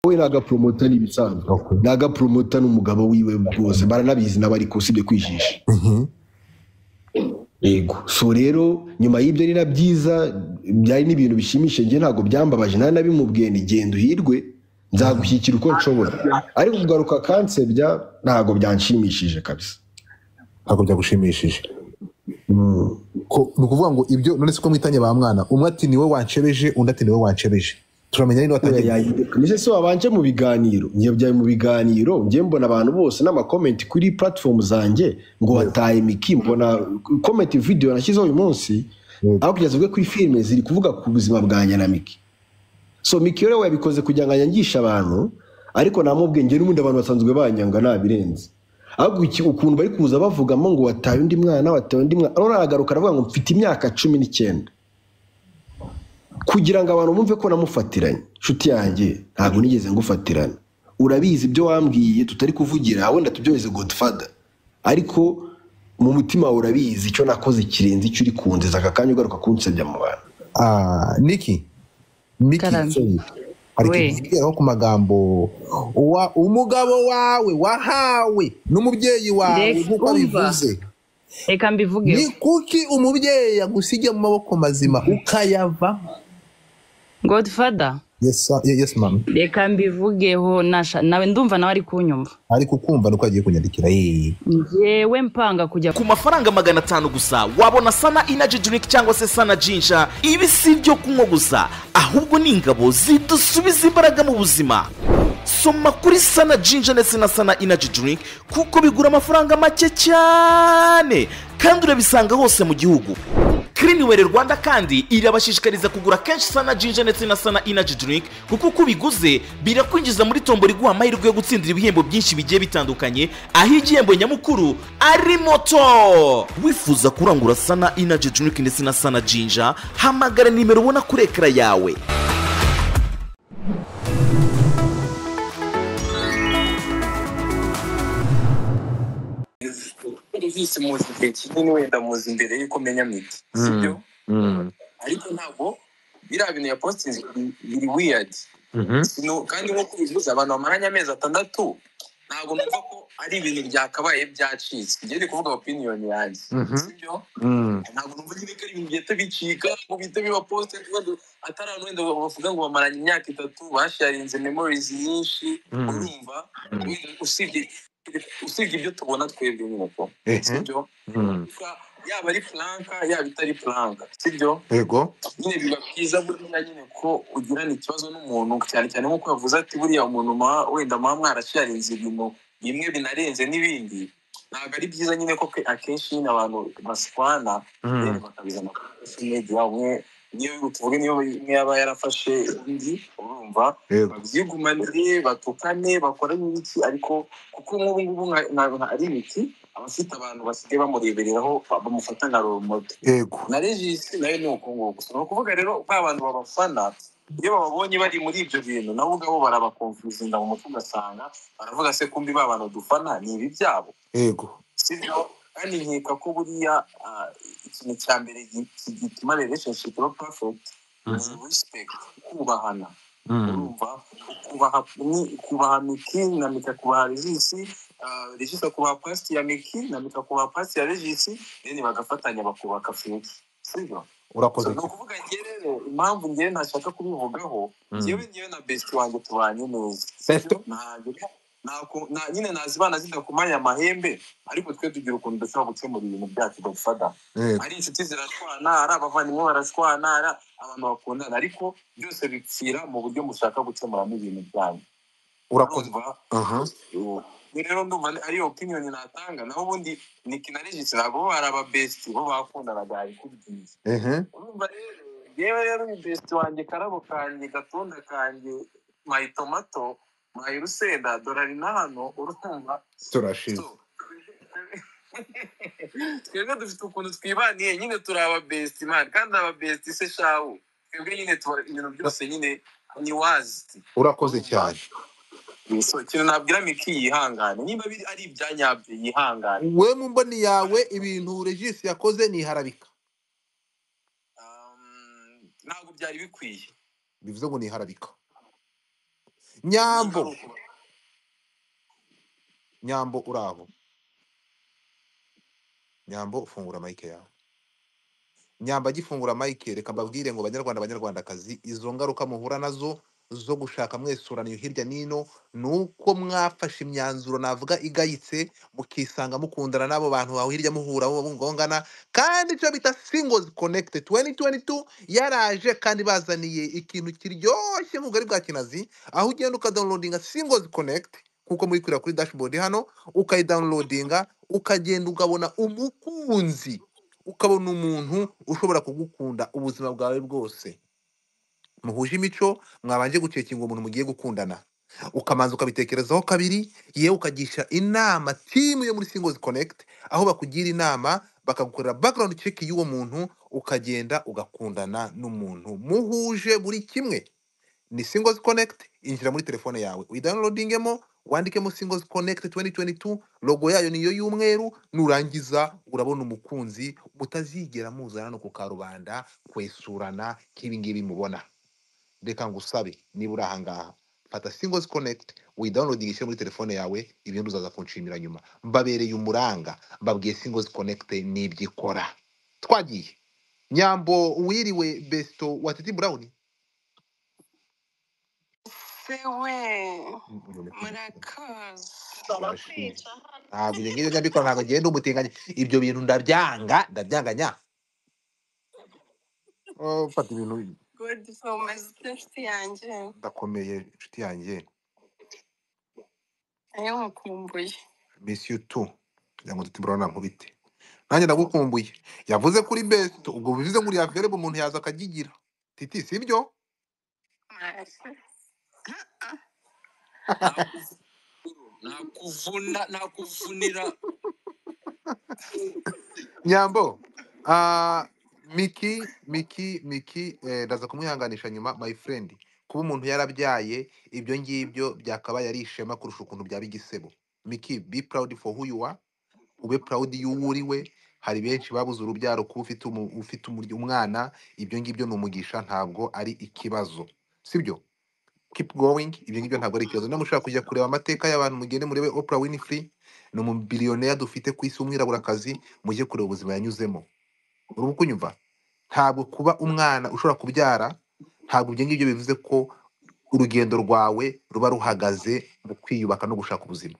we ni agaporomota ni ibisanzwe Okay. ni agaporomota n'umugabo wiwe bose baranabizi n'abariko usibye kwijisha yego so rero nyuma y'ibyo ni na byiza byari n'ibintu bishimishije njye ntabwo byambabaje nta nabimubwiye ni genda uhirwe nzagushyikira uko nshobora ariko kugaruka kansebya ntabwo byanshimishije kabisa ntabwo byagushimishije Ko- ni ukuvuga ngo ibyo none se ko mwitanye ba mwana umwe ati niwe wancebeje undi ati niwe wancebeje turamenya rero watangiye ese si wabanje mu biganiro njye byaye mu biganiro njye mbona abantu bose n'amakomenti kuri platform zanjye ngo wataye miki mbona komenti video nashyizeho uyu munsi Yego. aho kugeza ubwo kuri filime ziri kuvuga ku buzima bwanjye na miki so miki rero yabikoze kugira ngo anyangishe abantu ariko namubwiye njye n'ubundi abantu basanzwe banyanga ntabirenze ahubwo iki- ukuntu bari kuza bavugamo ngo wataye undi mwana wataye undi mwana none aragaruka aravuga ngo mfite imyaka cumi n'icyenda kugira ngo abantu bumve ko namufatiranye nshuti yanjye ntabwo nigeze ngufatirana urabizi ibyo wambwiye tutari kuvugira wenda tubyoheze godfather ariko mu mutima wawe urabizi icyo nakoze kirenze icyo uri kunziza aka kanya ugaruka kunsebya mu bantu Ah, niki miki Karame. sorry. hari We. ikintu kigeraho ku magambo Wa- umugabo wawe wahawe n'umubyeyi wawe Reka nk'uko umva. abivuze reka mbivuge ni kuki umubyeyi yagusiga mu maboko mazima ukayavamo godfather yes, sir. Ye- yes ma'am reka mbivugeho nasha nawe ndumva nawe ari kunyumva ariko ukumva nuko agiye kunyandikira yeye njyewe mpanga kujya ku mafaranga magana atanu gusa wabona sana inaji drink cyangwa se sana jinja ibi si ibyo kunywa gusa ahubwo ni ingabo zidusubiza imbaraga mu buzima soma kuri sana jinja ndetse na sana inaji drink kuko bigura amafaranga make cyane kandi urabisanga hose mu gihugu Cleanwell Rwanda kandi irabashishikariza kugura kenshi sana jinja ndetse na sana inaji drink kuko uko ubiguze birakwinjiza muri tombora iguha amahirwe yo gutsindira ibihembo byinshi bigiye bitandukanye aho igihembo nyamukuru ari moto wifuza kurangura sana inaji drink ndetse na sana jinja hamagara nimero ubona kuri ekara yawe yise muzi igihe kinini wenda muzi imbere y'uko menya miti sibyo ariko ntabwo biriya bintu ya positingi biri wiyadi Sino- kandi nk'uko ubivuze abantu bamaranye amezi atandatu ntabwo numva ko ari ibintu byakabaye byacitse ngiye ndi kuvuga opiniyoni yanjye sibyo ntabwo numva nyine ko ari ibintu bihita bicika ngo bihita biba posite atari abantu wenda bavuga ngo bamaranye imyaka itatu basharinze memorizi nyinshi urumva usibye usibye ibyo tubona twebwe nyine ko sibyo Franka, yaba ari franka yaba itari franka sibyo yego nyine biba byiza buriya nyine ko ugirana ikibazo n'umuntu cyane cyane nk'uko yavuze ati buriya umuntu muha- wenda muba mwarasharinze ibintu bimwe binarenze n'ibindi ntabwo ari byiza nyine ko ke- akenshi nyine abantu baswana rero bakabizana kuri social media umwe niyo tuvuge niyo umwe yaba yarafashe undi urumva yego babyigumanire batukane bakore n'ibiki ariko kuko nk'ubu ngubu nka- nka- nka- ari imiti abafite abantu basigaye bamurebereraho bamufata nka role model yego na regisi nayo ni uko nguko ni ukuvuga rero ba bantu babafana iyo bababonye bari muri ibyo bintu nabo ubwabo barabakonfuzinda mu mutwe ugasanga baravuga se kumbi ba bantu dufana ni ibi byabo yego sibyo kandi nkeka ko buriya ah, ikintu cya mbere gi- ki- gituma relationship iba perfect ni respect kubahana urumva kubaha ni- kubaha miki na mika kubaha regisi ah, regisi akubaha pasi ya miki na mika akubaha pasi ya regisi then bagafatanya bakubaka future sibyo urakoze ni ukuvuga njye rero impamvu njyewe ntashaka kubivugaho njyewe njyewe na besiti wanjye tubanye neza Seto. Ntabwo- ntabwo- nta- nyine nazibana zidakumanya amahembe ariko twe tugira ukuntu dushobora gukemura ibintu byacu godfada yego ari inshuti zirashwana ari abavandimwe barashwana ari abantu bakundana ariko byose bipfira mu buryo mushaka gukemuramo ibintu byanyu urakoze Urumva? aha Ubu rero ndumva ari- ari opiniyoni natanga naho ubundi niki na regisi ntabwo bo ari ababesiti bo bakundanaga ikubwiye ehe urumva rero yewe rero ni besiti wanjye karabo kanjye gatunda kanjye mayi tomato mayi rusenda dorari na hano urumva turashize So, twebwe dufite ukuntu twibaniye nyine turi ababesiti mani kandi ababesiti se shawu twebwe nyine tuba ibintu byose nyine ni wazi urakoze cyane so ikintu nabwira miki yihangane niba biri ari ibya nyabyo yihangane we mu mboni yawe ibintu regisi yakoze ntiharabika Um, ntabwo byari bikwiye bivuze ngo ntiharabika nyambo nyambo uri aho nyambo ufungura mayike yawe nyamba agifungura mayike reka mbabwire ngo banyarwanda banyarwandakazi izo ngaruka muhura nazo zo gushaka mwesuranira hirya n'ino ni uko mwafashe imyanzuro navuga igayitse mukisanga mukundana n'abo bantu aho hirya muhura bo mungongana kandi icyo bita singles connected 2022 yaraje kandi bazaniye ikintu kiryoshye nk'ubugari bwa kinazi aho ugenda ukadownloadinga singles connect kuko muri kureba kuri dashboard hano ukayidownloadinga ukagenda ukabona umukunzi ukabona umuntu ushobora kugukunda ubuzima bwawe bwose muhuje imico mwabanje gucekinga umuntu mugiye gukundana ukamanza ukabitekerezaho kabiri yewe ukagisha inama timu yo muri singles connect aho bakugira inama bakagukorera background check y'uwo muntu ukagenda ugakundana n'umuntu muhuje buri kimwe ni singles connect injira muri telefone yawe uyidownloadingemo wandikemo singles connect 2022 logo yayo niyo y'umweru nurangiza urabona umukunzi mutazigera muzana no ku karubanda kwesurana nk'ibingibi mubona reka ngusabe niba uri ahangaha fata singles connect widownloading ishyire muri telefone yawe ibindi uzaza kunshimira nyuma mbabereye umuranga mbabwiye singles connect n'ibyo ikora twagiye nyambo wiriwe besto wa titi brown sewe murakoze ntabwo ibyo ngibyo ndabikora ntabwo ngenda umutinganya ibyo bintu ndabyanga ndabyanganya Oh, fata ibintu godifo umaze ute nshuti yanjye ndakomeye inshuti yanjye ayo mukumbuye miss you too kugira ngo tutibura nkubite nanjye ndagukumbuye yavuze kuri best ubwo bivuze ngo uriya verbe umuntu yaza akagigira titi sibyo nakuvunira nyambo ah, miki miki miki eh, ndaza kumwihanganisha nyuma my friend kuba umuntu yarabyaye ibyo ngibyo byakabaye ari ishema kurusha ukuntu byaba igisebo miki be proud for who you are ube proud y'uwo uri we hari benshi babuze urubyaro kuba ufite umu, ufite umurya umwana ibyo ngibyo ni umugisha ntabwo ari ikibazo sibyo keep going ibyo ngibyo ntabwo ari ikibazo niba mushaka kujya kureba amateka y'abantu mugende murebe Oprah Winfrey ni umubiliyoneri dufite ku isi w'umwiraburakazi mujye kureba ubuzima yanyuzemo uri kunyumva ntabwo kuba umwana ushobora kubyara ntabwo ibyo ngibyo bivuze ko urugendo rwawe ruba ruhagaze mu kwiyubaka no gushaka ubuzima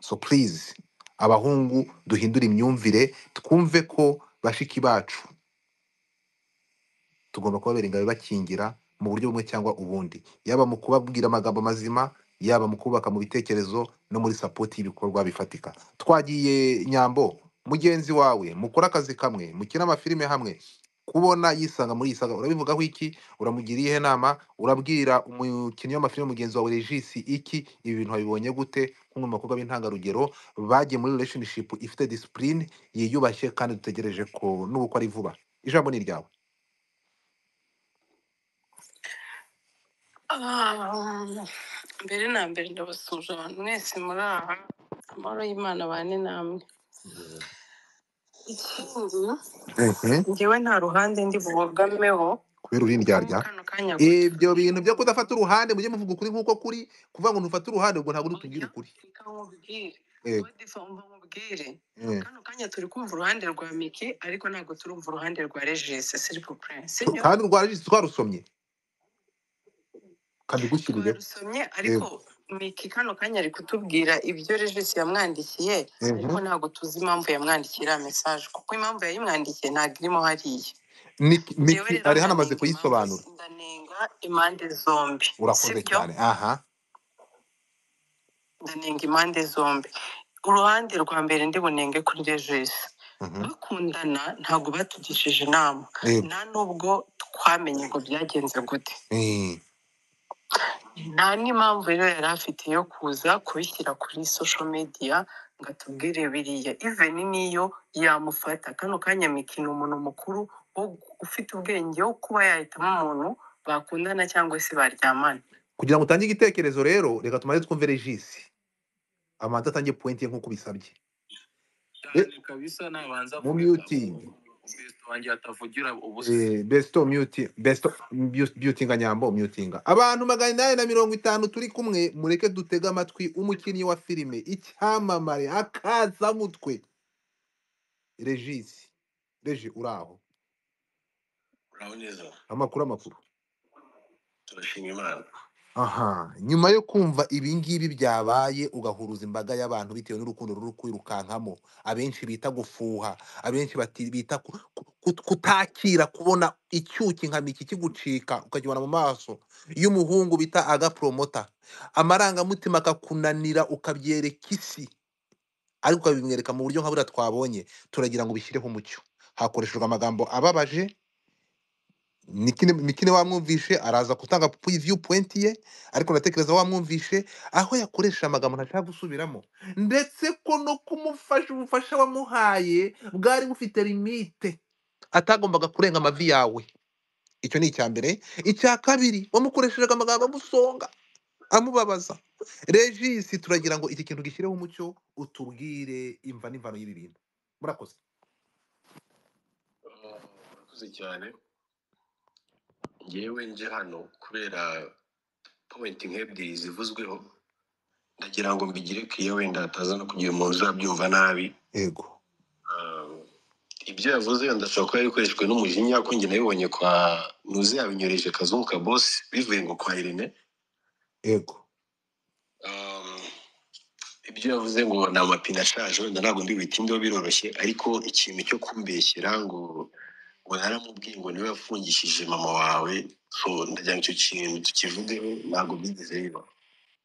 so please abahungu duhindure imyumvire twumve ko bashiki bacu tugomba kubabera ingabo bakingira mu buryo bumwe cyangwa ubundi yaba mu kubabwira amagambo mazima yaba mu kubaka mu bitekerezo no muri sapoti y'ibikorwa bifatika twagiye nyambo mugenzi wawe mukora akazi kamwe mukina amafilime hamwe kubona yisanga muri yisaga urabivugaho iki uramugira iyihe nama urabwira umukinnyi w'amafilime mugenzi wawe regisi iki ibi bintu wabibonye gute nk'umwe mu bakobwa b'intangarugero bagiye muri relationship ifite disipurine yiyubashye kandi dutegereje ko n'ubukwe ari vuba ijambo ni iryawe Ah, mbere na mbere ndabasuje abantu mwese muri aha amahoro y'imana abane namwe ikindi Mhm. njyewe nta ruhande ndi bubogameho kubera muri urindyarya kano kanya gusa ibyo bintu byo kudafata uruhande mujye muvuga ukuri nk'uko kuri kuvuga ngo ntufate uruhande ubwo ntabwo nutubwira oya ukuri reka nkubwire yego godifo umva nkubwire eh. kano kanya turi kumva uruhande rwa miki ariko ntabwo turumva uruhande rwa regisi siripupure sibyo kandi urwarajisi twarusomye kabigushyiriyeho twarusomye yego ariko miki kano kanya ari kutubwira ibyo regisi yamwandikiye ariko Mhm. ntabwo tuzi impamvu yamwandikiye iriya mesaje kuko impamvu yayimwandikiye ntabwo irimo hariya Niki- njyewe miki rero ari hano amaze ndanenga impamvu kuyisobanura ndanenga impande zombi urakoze sibyo cyane aha ndanenga impande zombi uruhande rwa mbere ndi bunenge kuri regisi Mhm. bakundana ntabwo batugishije inama yego nta nubwo twamenye ngo byagenze gute Eh, nta n'impamvu rero yari afite yo kuza kubishyira kuri social media ngo atubwire biriya even niyo yamufata kano kanya Miki ni umuntu mukuru wo- ufite ubwenge wo kuba yahitamo umuntu bakundana cyangwa se baryamana kugira ngo utange igitekerezo rero reka tumaze twumve regisi amanza atange point ye nk'uko bisabye cyane kabisa nabanza mu kureka muting kristo wanjye hatavugira ubusa Eh, besto muti besto mu- mutinga nyambo mutinga abantu magana inani na mirongo itanu turi kumwe mureke dutege amatwi umukinnyi wa filime icyamamare akazamutwe regisi regi uraho uraho neza amakuru amakuru turashima imana aha nyuma yo kumva ibingibi byabaye ugahuruza imbaga y'abantu bitewe n'urukundo ruri kwirukankamo abenshi bita gufuha abenshi bati- bita ku- ku- ku- kutakira kubona icyuki nka miki kigucika ukakibona mu maso iyo umuhungu bita agapromota amarangamutima akakunanira ukabyereka isi ariko ukabimwereka mu buryo nka buriya twabonye turagira ngo bishyireho umucyo hakoreshejwe amagambo ababaje Nikine, Mikine wamwumvishe araza gutanga viewpoint ye ariko ndatekereza wamwumvishe aho yakoresha amagambo ntashaka gusubiramo ndetse ko no kumufasha ubufasha wamuhaye bwari bufite limite atagombaga kurenga amavi yawe icyo ni icya mbere icya kabiri wamukoresheje amagambo amusonga amubabaza regisi turagira ngo iki kintu gishyireho umucyo utubwire imva n'imvano y'ibi bintu murakoze murakoze cyane ngewe nje hano kubera pointi nk'ebyiri zivuzweho ndagira ngo mbigire kiriya wenda hataza no kugira umuntu uzabyumva nabi yego Ah, ibyo yavuze wenda ashobora kuba yarikoreshejwe n'umujinya kuko njye nabibonye kwa nuze yabinyoreje kazungu ka bosi bivuye ngo kwa irene yego Um, ibyo yavuze ngo ni amapine ashaje wenda ntabwo ndibitindeho biroroshye ariko ikintu cyo kumbeshyera ngo ngo naramubwiye ngo niwe wafungishije mama wawe so ndagira ngo icyo kintu tukivugeho ntabwo byigeze biba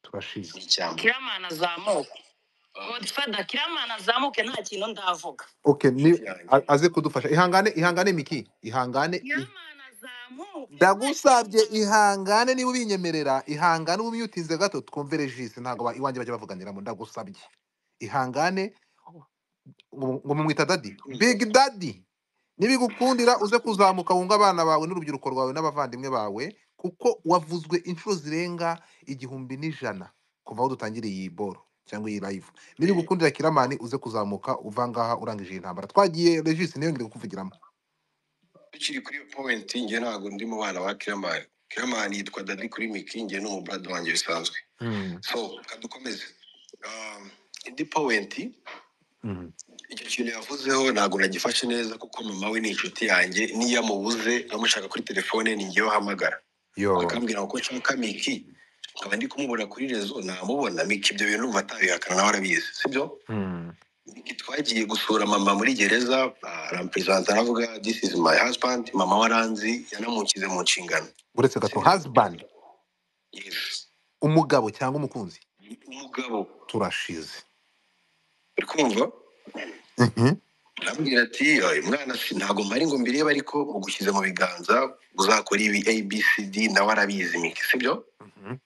turashize ni icyambo kiramana azamuke godfather kiramana azamuke nta kintu ndavuga Okay, ni Yanjye. a- aze kudufasha ihangane ihangane miki ihangane kiramana azamuke ndagusabye ihangane niba ubinyemerera ihangane uba umyutinze gato twumve regisi ntabwo ba- iwanjye bajya bavuganiramo ndagusabye ihangane ngo ngo mumwita dadi big dadi nibigukundira uze kuzamuka wunga abana bawe n'urubyiruko rwawe n'abavandimwe bawe kuko wavuzwe inshuro zirenga igihumbi n'ijana kuva aho dutangiriye iyi boro cyangwa iyi live nibigukundira kiramani uze kuzamuka uva ngaha urangije iyi ntambara twagiye regisi niyo ngiri kuvugiramo tukiri kuri iyo point njye ntabwo ndi mu bana ba kiramani kiramani yitwa dadi kuri miki njye ni umubrada wanjye bisanzwe Mm, so kadukomeze Um, indi point mm, icyo kintu yavuzeho ntabwo nagifashe neza kuko mama we ni inshuti yanjye niyo amubuze amushaka kuri telefone ni njyewe ahamagara yo akambwira ngo ko nshaka miki nkaba ndi kumubona kuri rezo namubona miki ibyo bintu numva atabihakana nawe arabizi sibyo Mm, Miki twagiye gusura mama muri gereza ah, aramperezanta aravuga this is my husband mama waranzi yanamukize mu nshingano uretse gato sibyo husband yes umugabo cyangwa umukunzi umugabo turashize uri kumva Mhm. arambwira ati "Oya, mwana si ntabwo mpari ngo mbirebe ariko mugushyize mu biganza uzakora ibi abcd nawe arabizi miki sibyo Mhm.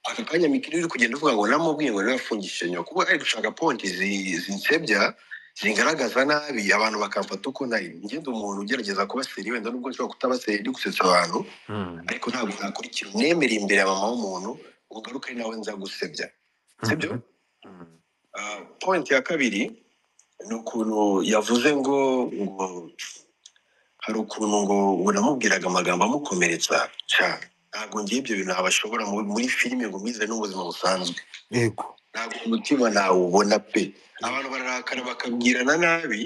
aka kanya mikiri uri kugenda uvuga ngo namubwiye ngo niba afungishije nyoko kuko ari gushaka ponti zi- zinsebya zingaragaza nabi abantu bakamfata uko nari ngenda umuntu ugerageza kuba seri wenda nubwo nshobora kutaba seri ndi gusetsa abantu Mm, ariko ntabwo nakurikira unemere imbere ya mama w'umuntu ngo ugaruke ari nawe nza gusebya sibyo mhm. Mm, Ah, point ya kabiri ni ukuntu yavuze ngo ngo hari ukuntu ngo ngo namubwiraga amagambo amukomeretsa cyane ntabwo ngiye ibyo bintu abashobora muri filime ngo mwize n'ubuzima busanzwe yego ntabwo umutima ntawubona pe abantu bararakara bakabwirana nabi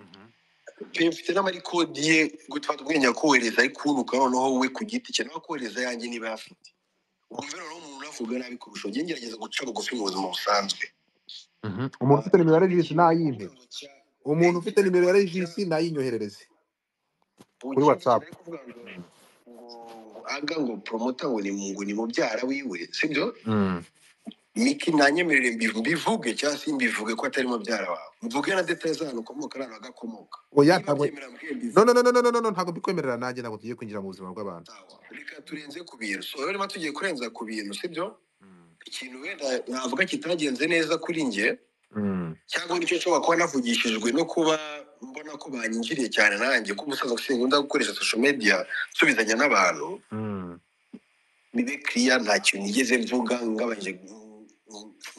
Mhm. pe mfite n'amarikodi ye gutuma ubwenge akohereza ariko unuka noneho we ku giti cye nawe akohereza yanjye niba ayafite wumva noneho umuntu avuga nabi kurusha ujye ngerageza guca bugufi mu buzima busanzwe Mhm. umuntu ufite nimero ya regisi nayimpe Ikirango cya- umuntu ufite nimero ya cya- regisi nayinyoherereze kuri Ubuki- whatsapp ariko uvuga ngo ngo aga ngo poromota ngo ni ngo ni mubyara wiwe sibyo Mm, miki nanyemerere mbivu- mbivuge cyangwa se mbivuge ko atari mubyara wawe mvuge na detaye z'ahantu ukomoka n'ahantu agakomoka oya niba ntabwo byemera mbwiye mbivuge no no no no no no no, ntabwo mbikwemerera nanjye ntabwo tugiye kwinjira mu buzima bw'abantu Sawa. reka turenze ku bintu so rero niba tugiye kurenza ku bintu sibyo Mm, ikintu wenda navuga kitagenze neza kuri njye mm, cyangwa nicyo nshobora kuba navugishijwe no kuba mbona ko banyinjiriye cyane nanjye ko umusaza ushinzwe gukoresha social media nsubizanya n'abantu mm, bibe kiriya nta kintu nigeze mvuga ngabanje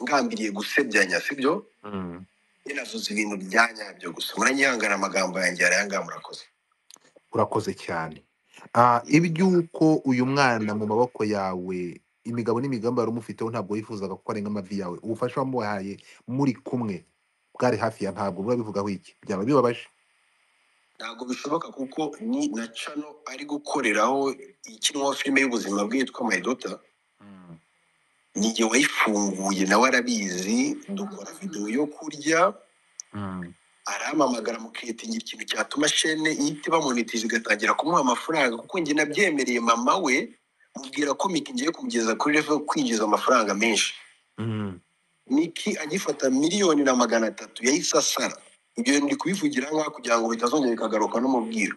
ngambiriye gusebya sibyo mm. njye navuze ibintu bya nyabyo gusa muranyihangana amagambo yanjye yarayangana murakoze urakoze cyane Ah, iby'uko uyu mwana mu maboko yawe imigabo n'imigambi wari umufiteho ntabwo wifuzaga ko arenga amavi yawe ubufasha wamuhaye muri kumwe bwari hafi ya ntabwo biba bivugaho iki byaba bibabaje ntabwo bishoboka kuko ni na cano ari gukoreraho ikinwa filime y'ubuzima bwitwa mayidota njye wayifunguye nawe arabizi dukora videwo yo kurya arampamagara mukitingira ikintu cyatuma shene ihita ibamonitiza igatangira kumuha amafaranga kuko njye nabyemereye mama we mubwira ko miki ngiye kumugeza kuri revo kwinjiza amafaranga menshi miki agifata miliyoni na magana atatu yahise asara ibyo bintu ndi kubivugira nkaho kugira ngo bitazongera bikagaruka n'umubwiro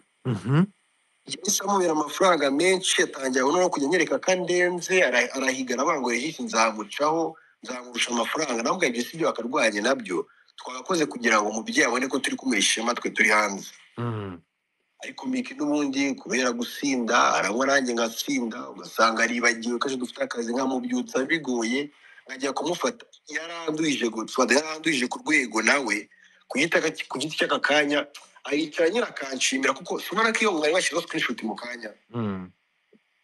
yahise amubera amafaranga menshi atangira no kujya anyereka akandenze ara- arahiga arabangurira ijisho nzamucaho nzamurusha amafaranga nawe ubwanjye si ibyo bakarwanya nabyo twagakoze kugira ngo umubyeyi abone ko turi kumuha ishema twe turi hanze ariko miki n'ubundi kubera gusinda aranywa nanjye ngatsinda ugasanga aribagiwe ko aje dufite akazi nkamubyutsa bigoye nkajya kumufata yaranduhije gutwada yaranduhije ku rwego nawe ku giti ku giti cy'aka kanya aricara nyine akanshimira kuko simara ko iyo mwari washyizeho screenshot mu kanya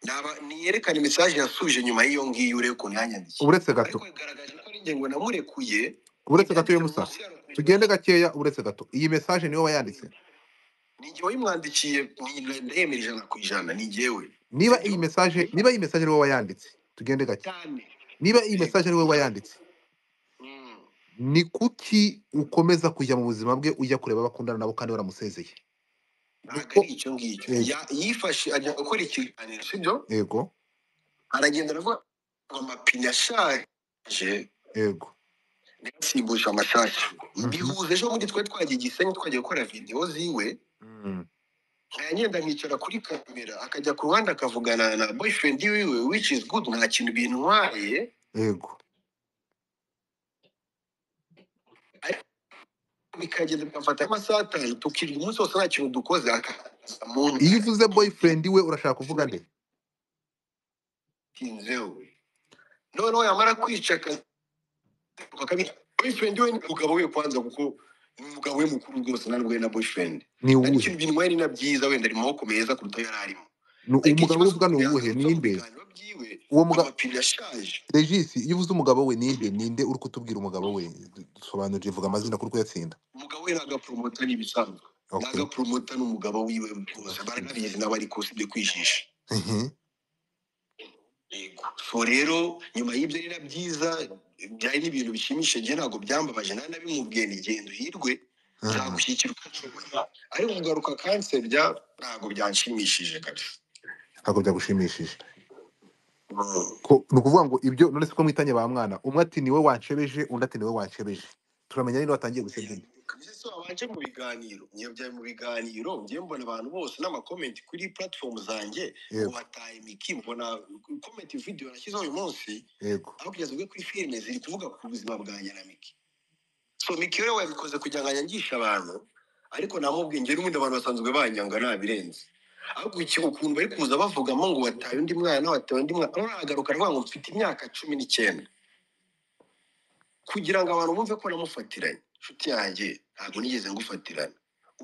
naba niyerekana message yasubije nyuma y'iyo ngiyo urebe ukuntu yanyandikiye uretse gato ariko yagaragaje ko ari ingengo namurekuye uretse gato uyu musa tugende gakeya uretse gato iyi mesaje niwe wayanditse ni njyewe wayimwandikiye ndahemera ijana ku ijana ni njyewe niba iyi mesaje niba iyi mesaje ariwe wayanditse tugende gake cyane niba iyi mesaje ariwe wayanditse Mm. ni kuki ukomeza kujya mu buzima bwe ujya kureba abakundana nabo kandi waramusezeye ntabwo Kuko- ari icyo ngicyo Eh. Ya- yifashe ajya gukora ikiganiro sibyo yego aragenda aravuga ngo amapine ashaje yego ntiyasimbuje amashasha Mhm. mbihuza ejo bundi twari twagiye igisenyi twagiye gukora videwo ziwe Mm. nkagenda nkicara kuri kamera akajya ku ruhande akavugana na boyfriend wiwe which is good nta kintu bintwaye yego bikagenda bigafata amasaha atanu tukirya umunsi wose nta kintu dukoze akaza mu iyo uvuze boyfriend we urashaka kuvuga nde ntinzeho noneho yamara kwica akazi bakabita boyfriend we ni umugabo we kwanza kuko ni umugabo we mukuru rwose ntabwo we na boyfriend ni ariko uwuhe ikintu binwaye ni na byiza wenda ari mu maboko meza kuruta ayo yari arimo Ni ariko umugabo we ikibazo uvuga ni kugira ngo uwuhe ni ave mu inde biganiro byiwe uwo mugabo amapine ashaje regis iyo uvuze umugabo we ni inde ni inde uri kutubwira umugabo we dusobanurire vuga amazina kuri kuyatsinda umugabo we ni agapromota ni ibisanzwe ni okay agapromota ni umugabo wiwe rwose baranabizi nawe ariko usibye kwijisha Mhm. Yego. so rero nyuma y'ibyo rero byiza byari n'ibintu bishimishije njye ntabwo byambabaje nari nabimubwiye ni genda uhirwe Mhm. nzagushyigikira uko nshoboye ariko kugaruka kansebya ntabwo byanshimishije kabisa ntabwo byagushimishije Mm. Ko- ni ukuvuga ngo ibyo none se ko mwitanye ba mwana umwe ati niwe wanshebeje undi ati niwe wanshebeje turamenya niba watangiye gusebya undi ese wabanje mu biganiro niyo byari mu biganiro ngiye mbona abantu bose n'amakomenti kuri platform zanjye ngo yego bataye imiki mbona komenti video nashyizeho uyu munsi yego aho kugeza ubwo kuri filime ziri kuvuga ku buzima bwanjye na miki so miki rero wabikoze kugira ngo anyangishe abantu ariko namubwiye njye n'ubundi abantu basanzwe banyanga nabirenze ahubwo iki ukuntu bari kuza bavugamo ngo wataye undi mwana wataye undi mwana uragaruka aravuga ngo mfite imyaka cumi n'icyenda kugira ngo abantu bumve ko namufatiranye inshuti yanjye ntabwo nigeze ngufatirana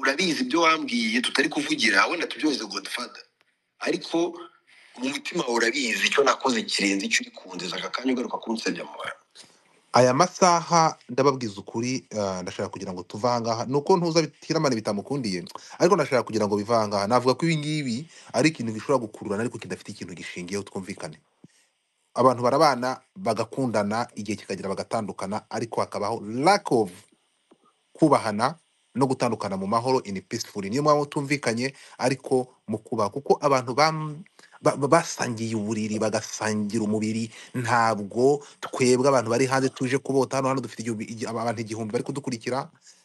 urabizi ibyo wambwiye tutari kuvugira wenda tubyohereze godfada ariko mu mutima wawe urabizi icyo nakoze kirenze icyo uri kunziza aka kanya ugaruka kunsebya mu bantu aya masaha ndababwiza ukuri ah, ndashaka kugira ngo tuve ahangaha ni uko ntuza bitiramane bitamukundiye ariko ndashaka kugira ngo bive ahangaha navuga ko ibi ngibi ari ikintu gishobora gukururana ariko kidafite ikintu gishingiyeho twumvikane abantu barabana bagakundana igihe kikagera bagatandukana ariko hakabaho lack of kubahana no gutandukana mu mahoro in peaceful niyo mpamvu tumvikanye ariko mu kubaha kuko abantu bam- ba- ba- basangiye uburiri bagasangira umubiri ntabwo twebwe abantu bari hanze tuje kubota hano hano dufite igihumbi- igi- abantu igihumbi bari kudukurikira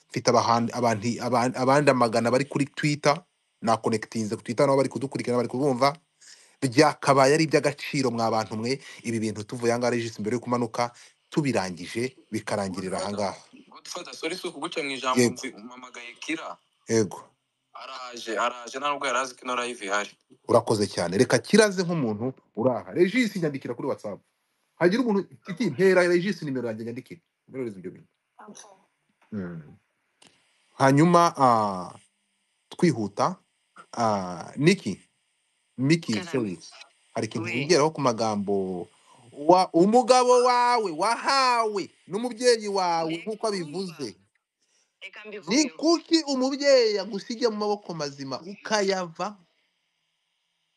mfite abahan- abantu- aban- abandi amagana bari kuri twitter nakonekitinze ku twitter nabo bari kudukurikira bari kubumva byakabaye ari iby'agaciro mwa bantu mwe ibi bintu tuvuye ahangaha regisi mbere yo kumanuka tubirangije bikarangirira ahangaha godfada sori si ukuguca mu ijambo yego mvi- umpamagaye kira yego araje araje nta nubwo yari azi ko ino live ihari urakoze cyane reka kiraze nk'umuntu uraha regisi nyandikira kuri whatsapp hagira umuntu iti ntera regisi nimero yanjye nyandikira mperereze ibyo bintu Mm. hanyuma ah, twihuta ah, niki miki Karame. sorry hari ikintu We. wigeraho ku magambo wa umugabo wawe wahawe n'umubyeyi wawe Reka nk'uko abivuze urumva. Reka ni mbivugeho. kuki umubyeyi agusiga mu maboko mazima ukayava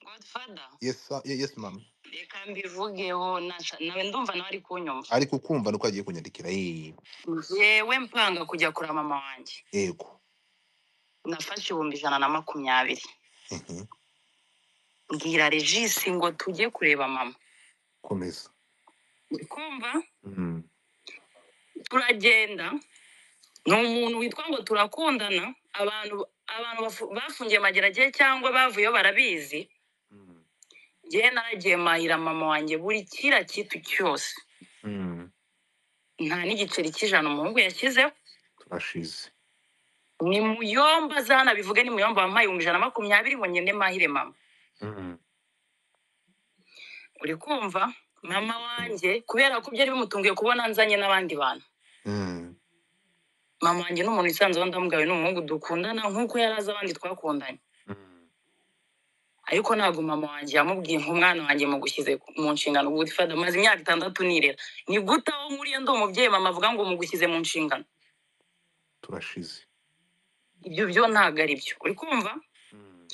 Godfather. yes sir- ye- yes mama Reka mbivugeho nasha- nawe ndumva nawe ari kunyumva. ariko ukumva nuko agiye kunyandikira "Eh, Yewe mpanga kujya kura mama wanjye. yego Nafashe ibihumbi ijana na makumyabiri. Mhm. Mbwira Regisi ngo tujye kureba mama. komeza Uri kumva? Mhm. Turagenda. Ni umuntu witwa ngo turakundana. Abantu abantu bafu- bafungiye mageragere cyangwa bavuyeyo barabizi. Mhm. Njyewe naragiye mahira mama wanjye buri kiriya kintu cyose. Mhm. nta n'igiceri cy'ijana umuhungu yashyizeho turashize ni muyomba zanabivuge ni muyomba wampaye ibihumbi ijana na makumyabiri ngo ngende mahire mama Mhm. uri kumva mama wanjye kubera ko byari bimutunguye kubona nzanye n'abandi bantu Mhm. mama wanjye ni umuntu wisanzeho ndamugawe ni umuhungu dukundana nk'uko yari azi abandi twakundanye Mhm. ariko ntabwo mama wanjye yamubwiye nk'umwana wanjye mugushyize mu nshingano guti fada maze imyaka itandatu nirera ni gute aho nkuriye ndi umubyeyi mama avuga ngo mugushyize mu nshingano turashize ibyo byo ntabwo ari byo uri kumva Mhm.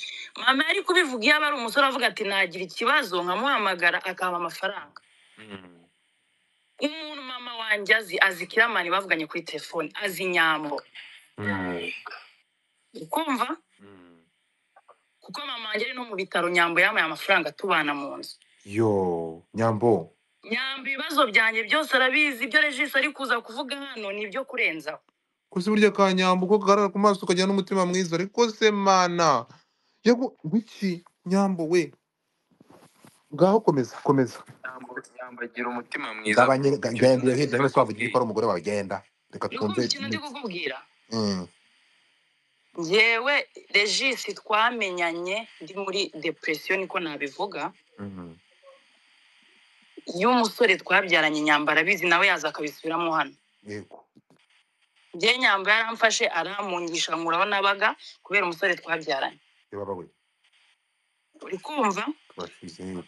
mama yari kubivuga iyo aba ari umusore avuga ati nagira ikibazo nkamuhamagara akampa amafaranga Mhm. umuntu mama wanjye azi azi kiramani bavuganye kuri telefone azi nyambo Mhm. ukumva Mhm. kuko mama wanjye ari no mu bitaro nyambo yamaye amafaranga tubana mu nzu yo nyambo nyambo ibibazo byanjye byose arabizi ibyo regisi ari kuza kuvuga hano ni ibyo kurenzaho koze burya ka nyambo ko kagarara ku maso ukagira n'umutima mwiza ariko se mana yego wiki nyambo we ngaho komeza komeza yambagira umutima mwiza gabanye genda hirya hino twavugira ko ari umugore wawe genda reka ni ukumva twumve ikintu ndi miki kukubwira Mhm. yewe regisi twamenyanye ndi muri depresiyo niko nabivuga Mhm. iyo umusore twabyaranye nyambo arabizi nawe yaza akabisubiramo hano yego njye nyamba yaramfashe aramungisha nkuraho nabaga kubera umusore twabyaranye yababa we uri kumva turashize yego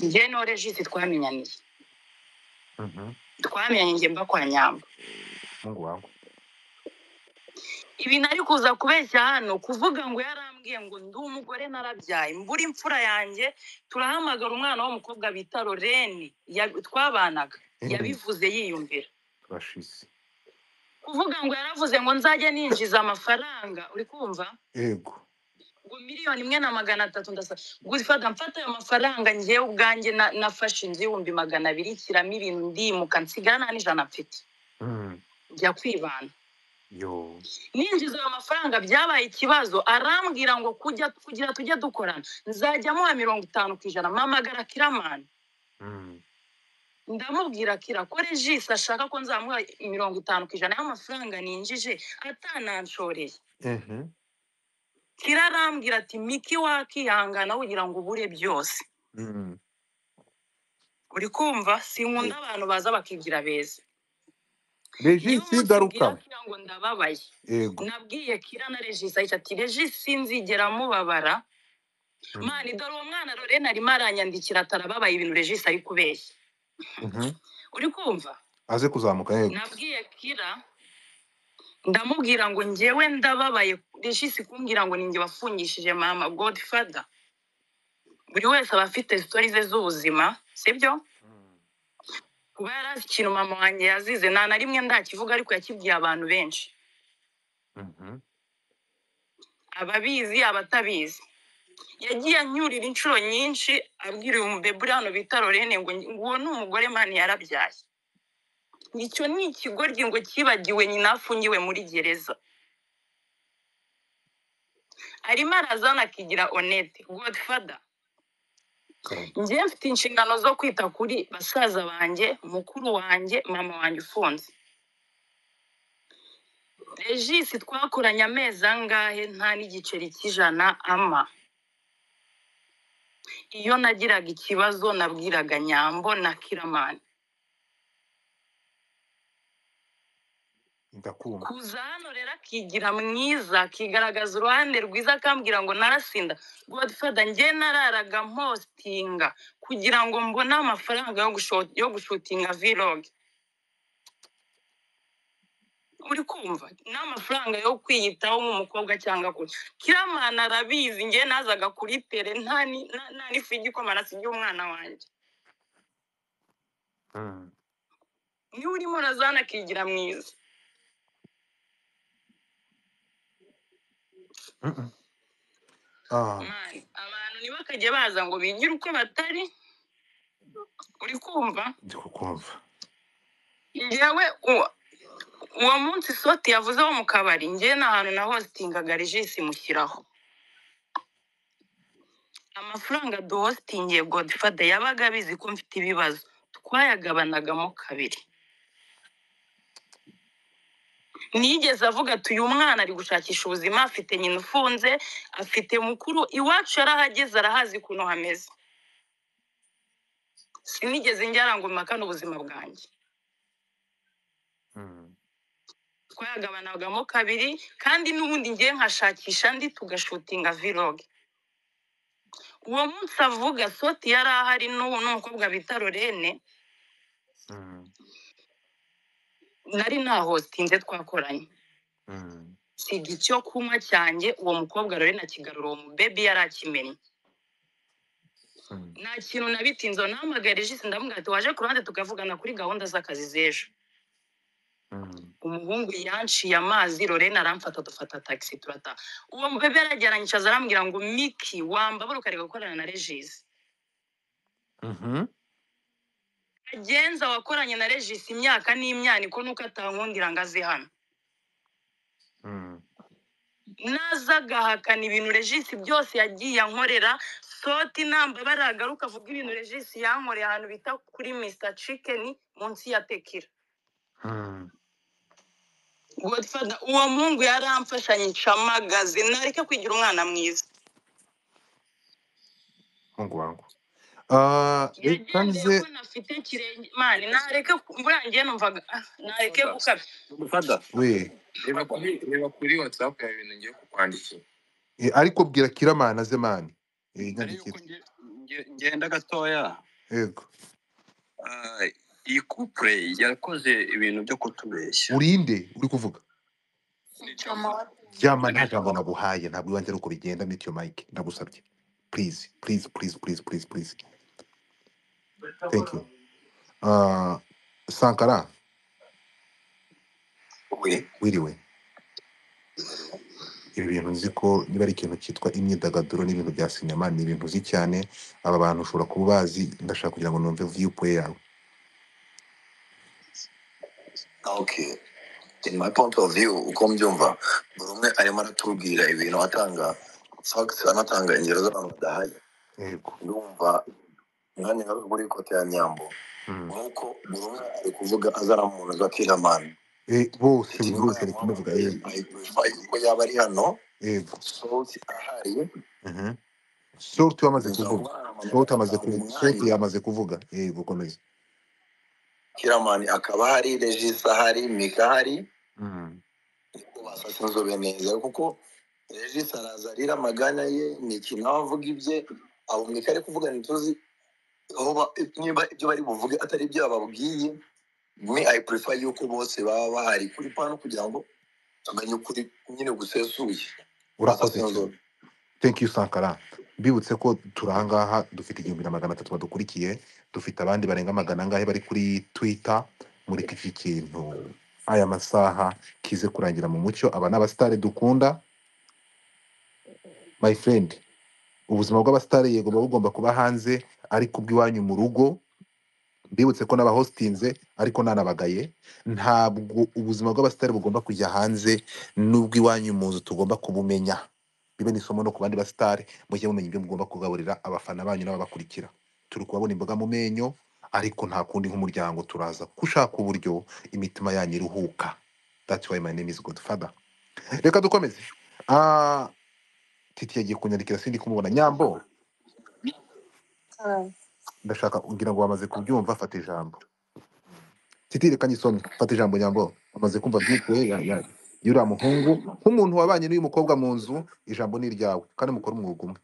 njye no regisi twamenyaniye Mhm. twamenyanye njye mba kwa nyamba mungu wawe ibintu ari kuza kubeshya hano kuvuga ngo yarambwiye ngo ndi umugore narabyaye mbura imfura yanjye turahamagara umwana w'umukobwa bita loreni ya- twabanaga Mhm. yabivuze yiyumvira turashize kuvuga ngo yaravuze ngo nzajya ninjiza amafaranga uri kumva yego ngo miliyoni imwe na magana atatu ndasaba gufata mfata ayo mafaranga njyewe ubwanjye na- nafashe inzu y'ibihumbi magana abiri nshyiramo ibintu ndimuka nsigara nta n'ijana mfite Mhm. njya kwibana yo ninjiza ayo mafaranga byabaye ikibazo arambwira ngo kujya kugira tujye dukorana nzajya amuha mirongo itanu ku ijana mpamagara kiramani Mhm. ndamubwira kira ko regisi ashaka ko nzamuha mirongo itanu ku ijana y'amafaranga ninjije atananshoreye Mhm. kira arambwira ati miki wakihangana kugira ngo ubure byose Mhm. uri kumva sinkunda abantu baza bakigira beza niyo regisi umunsi ubwira garuka kira ngo ndababaye yego nabwiye kira na regisi ahita ati regisi sinzigera mubabara Mhm. mani dore uwo mwana lorena arimo aranyandikira atarababaye ibintu regisi ari kubeshya Mhm. uri kumva aze kuzamuka yego nabwiye kira ndamubwira ngo njyewe ndababaye regisi kumbwira ngo ninjye wafungishije mama godfather buri wese aba afite sitori ze z'ubuzima sibyo Mhm. kuba yari azi ikintu mama wanjye yazize nta na rimwe ndakivuga ariko yakibwiye abantu benshi Mhm. ababizi abatabizi yagiye anyurira inshuro nyinshi abwira uyu mubebe hano bita lorene ngo nguwo ni umugore mani yarabyaye icyo ni ikigoryi ngo cyibagiwe nyina afungiwe muri gereza arimo arazana akigira onete godfather Karame. njye mfite inshingano zo kwita kuri basaza banjye mukuru wanjye mama wanjye ufunze regisi twakoranye amezi angahe nta n'igiceri cy'ijana ama iyo nagiraga ikibazo nabwiraga nyambo na kiramani ndakumva kuza hano rero akigira mwiza akigaragaza uruhande rwiza akambwira ngo narasinda godfada njye nararaga mpostinga kugira ngo mbone amafaranga yo gusho- yo gushutinga vlog uri kumva n'amafaranga yo kwiyitaho nk'umukobwa cyangwa kure kiramana arabizi njye nazaga kuri tere nta ni- nta- nta n'ifu y'igikoma nasigiye umwana wanjye Mm. niwe urimo urazana akigira mwiza Mm-mm. Ah, Mani, abantu ntibakajye baza ngo bigire uko batari uri kumva ndi kukumva njyewe uwo uwo munsi soti yavuzeho mu kabari njye nta hantu na hositingaga regisi mushyiraho amafaranga duhositingiye godifada yabaga abizi ko mfite ibibazo twayagabanagamo kabiri nigeze avuga ati uyu mwana ari gushakisha ubuzima afite nyina ufunze afite mukuru iwacu yarahageze arahazi ukuntu hameze sinigeze njyara ngo mpakane ubuzima bwanjye Mm. twayagabanagamo kabiri kandi n'ubundi ngiye nkashakisha andi tugashutinga vlog uwo munsi avuga soti yari ahari n'ubu n'umukobwa bita lorene Mm. nari nahostinze twakoranye Mm. siga icyo kunywa cyanjye uwo mukobwa lorene akigarura uwo mubebi yari akimenye Mm. nta kintu na bitinze nahamagaye regisi ndamubwira ati waje ku ruhande tukavugana kuri gahunda z'akazi z'ejo Mm. umuhungu yanciye amazi lorena aramfata dufata tagisi turata uwo mubebe yarajyaranyicaza arambwira ngo miki wambabura ukareka gukorana na regisi Mhm. agenza wakoranye na regisi imyaka n'imyaniko nuko atankundira ngo aze hano Mm. naza agahakana ibintu regisi byose yagiye ankorera soti nambabara agaruka avuga ibintu regisi yankoreye ahantu bita kuri mr chicken munsi ya tekira Mm. godfada uwo mungu yaramfashanye ncamagaze nareke kwigira umwana mwiza Mungu wangu Ah, yagendeye ikanze ko nafite kirenge mani nareke ku- buriya njye numvaga ah, nareke gukabya gufata we reba kuri reba kuri watsapu yawe ibintu ngiye kukwandikira Eh, ariko bwira kiramana ze mani Eh, ariyo nyandikira ngenda gatoya yego Ah, iyi kupure yakoze ibintu byo kutubeshya urinde uri kuvuga Cyamara. ryama nta jambo naguhaye ntabwo iwanjye ari uko bigenda mitiyo mike ndagusabye please please please please please please thank you Ah, sankara we wiriwe ibi bintu nzi ko niba ari ikintu cyitwa imyidagaduro n'ibintu bya sinema ni ibintu uzi cyane aba bantu ushobora kuba ubazi ndashaka kugira ngo numve viyupuwe yawe okay in my point of view uko mbyumva buri umwe arimo aratubwira ibintu atanga facts anatanga ingero z'abantu badahaye yego ndumva mwanya ngaruka kuri kote ya nyambo Mm. nuko buri umwe ari kuvuga azana mu ntoki akiramana Eh, bose buri iki nyuma wese ya ari mwanya kumuvuga yego uko yaba ari hano yego sosi ahari Mhm. sorti wamaze kuvuga bizaba sorti amaze kuvuga sorti mwanya yamaze kuvuga yego komeza kiramani akaba ahari regisa ahari mika ahari Mm. ubasha inzobe neza kuko regisi araza arira amaganya ye ni ikintu aba avuga ibye abo mwika ari kuvuga ntituzi aho ba- niba ibyo bari buvuge atari ibyo bababwiye mwe i prefer yuko bose baba bahari kuri pano kugira ngo tuganye ukuri nyine gusesuye urakoze Basasa cyane inzobe. thank you sankara mbibutse ko turi ahangaha dufite igihumbi na magana atatu badukurikiye dufite abandi barenga magana angahe bari kuri twitter muri iki kintu aya masaha kize kurangira mu mucyo aba ni abasitari dukunda my friend ubuzima bw'abasitari yego buba bugomba kuba hanze ariko ubw'iwanyu mu rugo mbibutse ko n'abahositinze ariko nanabagaye ntabwo ubuzima bw'abasitari bugomba kujya hanze n'ubw'iwanyu mu nzu tugomba kubumenya bibe ni isomo no ku bandi basitari mujye mumenya ibyo mugomba kugaburira abafana banyu n'ababakurikira turi kubabona imboga mu menyo ariko nta kundi nk'umuryango turaza gushaka uburyo imitima yanyu iruhuka that's why my name is godfather reka dukomeze Ah, titi yagiye kunyandikira sindi kumubona nyambo ndashaka kugira ngo wamaze kubyumva fata ijambo titire kanyisono fata ijambo nyambo amaze kumva byikuwe y'uriya muhungu nk'umuntu wabanye n'uyu mukobwa mu nzu ijambo ni iryawe kandi mukora umwuga umwe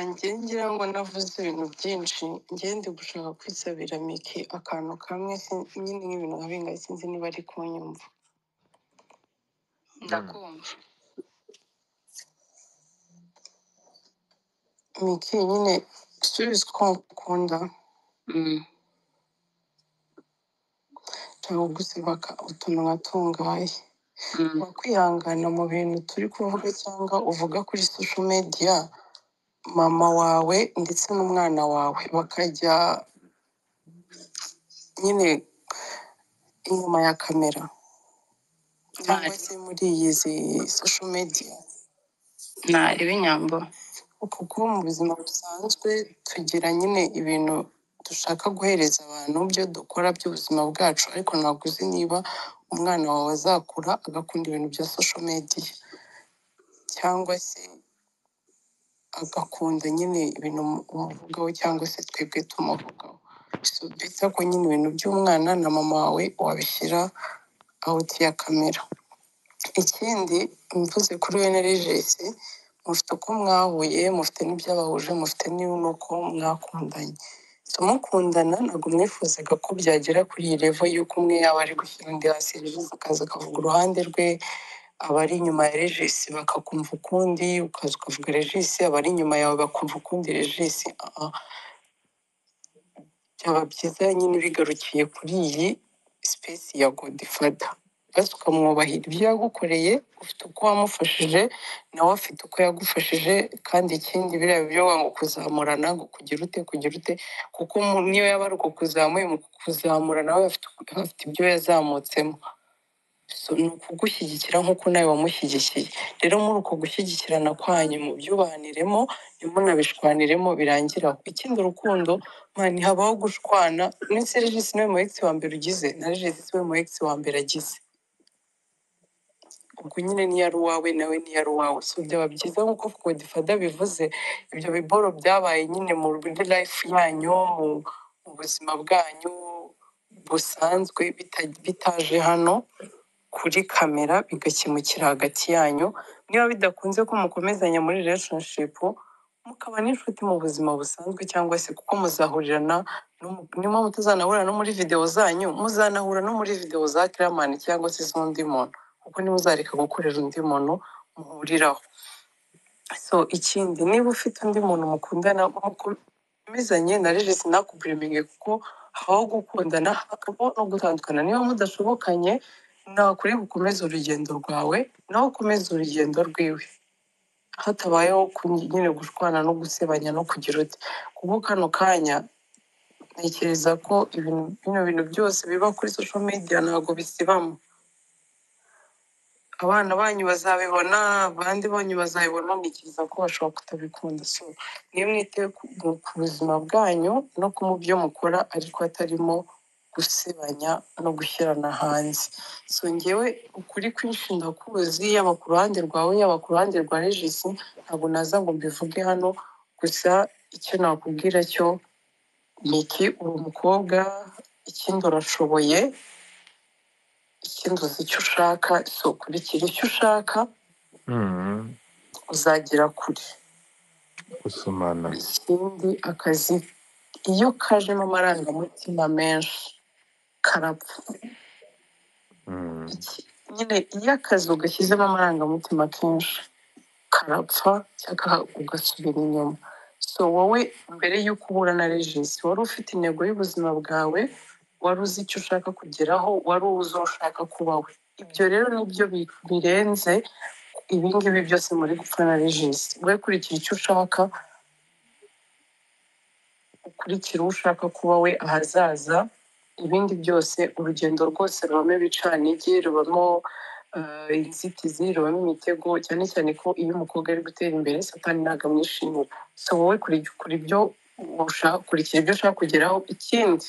ngiye ngira ngo navuze ibintu byinshi ngiye ndi gushaka kwisabira mike akantu kamwe sin- nyine nk'ibintu nka bingahe sinzi niba ari kunyumva ndakumva mike nyine subizi ko ngukunda ntabwo gusebaka utuntu nkatungaye kwihangana mu bintu turi kuvuga cyangwa uvuga kuri sosho mediya mama wawe ndetse n'umwana wawe bakajya nyine inyuma ya kamera cyangwa se muri izi sosho mediya ntareba inyambo uko kuba mu buzima busanzwe tugira nyine ibintu dushaka guhereza abantu byo dukora by'ubuzima bwacu ariko ntabwo uzi niba umwana wawe azakura agakunda ibintu bya sosho mediya cyangwa se agakunda nyine ibintu umu- umuvugaho cyangwa se twebwe tumuvugaho so byiza ko nyine ibintu by'umwana na mama wawe wabishyira awuti ya kamera ikindi mvuze kuri we na regesi mufite uko mwahuye mufite n'ibyabahuje mufite n'iyo nuko mwakundanye so mukundana ntabwo mwifuzaga ko byagera kuri iyi revo y'uko umwe yaba ari gushyira undi hasi regesi akaza akavuga uruhande rwe abari inyuma ya regisi bakakumva ukundi ukaza ukavuga regisi abari inyuma yawe bakumva ukundi regisi Ah, ah. byaba byiza nyine bigarukiye kuri iyi sipesi ya godifada basi ukamwubahira ibyo yagukoreye ufite uko wamufashije nawe afite uko yagufashije kandi ikindi biriya byo wanga kuzamurana ngo kugira ute kugira ute kuko mu- niyo yaba ari ukukuzamuye mu kukuzamura nawe afite afite ibyo yazamutsemo so ni ukugushyigikira nk'uko nawe wamushyigikiye rero muri uko gushyigikirana kwanyu mu byubaniremo ntimunabishwaniremo birangira aho ikindi urukundo man habaho gushwana ndetse regisi niwe mu egisi wa mbere ugize na regisi we mu egisi wa mbere agize ubwo nyine niyo ari uwawe nawe niyo ari uwawe so byaba byiza nk'uko kodifada bivuze ibyo biboro byabaye nyine muri life yanyu mu mu buzima bwanyu busanzwe bita- bitaje hano kuri kamera bigakemukira hagati yanyu niba bidakunze ko mukomezanya muri relationship mukaba n'inshuti mu buzima busanzwe cyangwa se kuko muzahurirana n'umu- niba mutazanahura no muri videwo zanyu muzanahura no muri videwo za kiramani cyangwa se z'undi muntu kuko nimuzareka gukorera undi muntu muhuriraho so ikindi niba ufite undi muntu mukundana mukomezanye na regisi nakuburiminge kuko habaho gukundana hakabaho no gutandukana niba mudashobokanye nakure gukomeza urugendo rwawe nawe ukomeze urugendo rwiwe hatabayeho kun- nyine gushwana no gusebanya no kugira uti kuko kano kanya ntekereza ko ibintu bino bintu byose biba kuri sosho mediya ntabwo bisibamo abana banyu bazabibona abandi banyu bazabibona ntekereza ko bashobora kutabikunda so niyo mwite ku ku buzima bwanyu no ku mu byo mukora ariko hatarimo gusebanya no gushyirana hanze so ngewe ukuri kwinshi ndakuzi yaba ku ruhande rwawe yaba ku ruhande rwa regisi ntabwo naza ngo mbivuge hano gusa icyo nakubwira cyo ni iki uri umukobwa ikindi urashoboye ikindi uzi icyo ushaka so kurikira icyo ushaka uzagera kure gusomana ikindi akazi iyo kajemo amarangamutima menshi karapfa Iki- nyine iyo akazi ugashyizemo amarangamutima kenshi karapfa cyangwa ugasubira inyuma so wowe mbere y'uko uhura na regisi wari ufite intego y'ubuzima bwawe wari uzi icyo ushaka kugeraho wari uzi uwo ushaka kuba we ibyo rero nibyo bi- birenze ibingibi byose muri gupfa na regisi we kurikira icyo ushaka ukurikira uwo ushaka kuba we ahazaza ibindi byose urugendo rwose rubamo ibicanige rubamo eh, inzitizi rubamo imitego cyane cyane ko iyo umukobwa ari gutera imbere satani ntabwo amwishimira so wowe kurikira ibyo ushaka kurikira ibyo ushaka kugeraho ikindi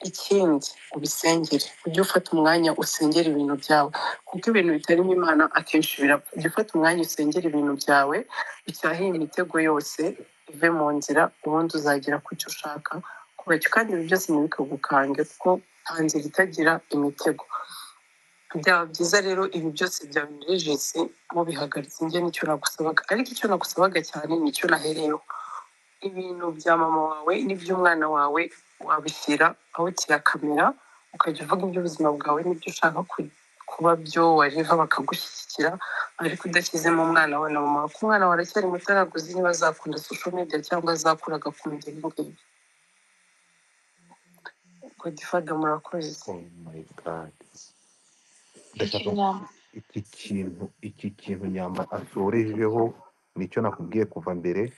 ikindi ubisengere ujye ufata umwanya usengera ibintu byawe kuko ibintu bitarimo imana akenshi birapfa ujye ufata umwanya usengera ibintu byawe ucyahe imitego yose uve mu nzira ubundi uzagera ku cyo ushaka kubacyo kandi ibi byose ntibikagukange kuko nta nzira itagira imitego byaba byiza rero ibi byose byabinerejese mubihagaritse njye nicyo nagusabaga ariko icyo nagusabaga cyane nicyo nahereyeho ibintu bya mama wawe n'iby'umwana wawe wabishyira aho kirakamera ukajya uvuga iby'ubuzima bwawe n'ibyo ushaka ku- kuba byo wareva bakagushyigikira ariko udashyizemo umwana wawe na mama wawe ko umwana wawe aracyari muto ntabwo uzi niba azakunda social media cyangwa azakura agakunda ibi ngibi godifada murakoze Oh my God. Ndashaka iki kintu iki kintu nyamba atorejeho nicyo nakubwiye kuva mbere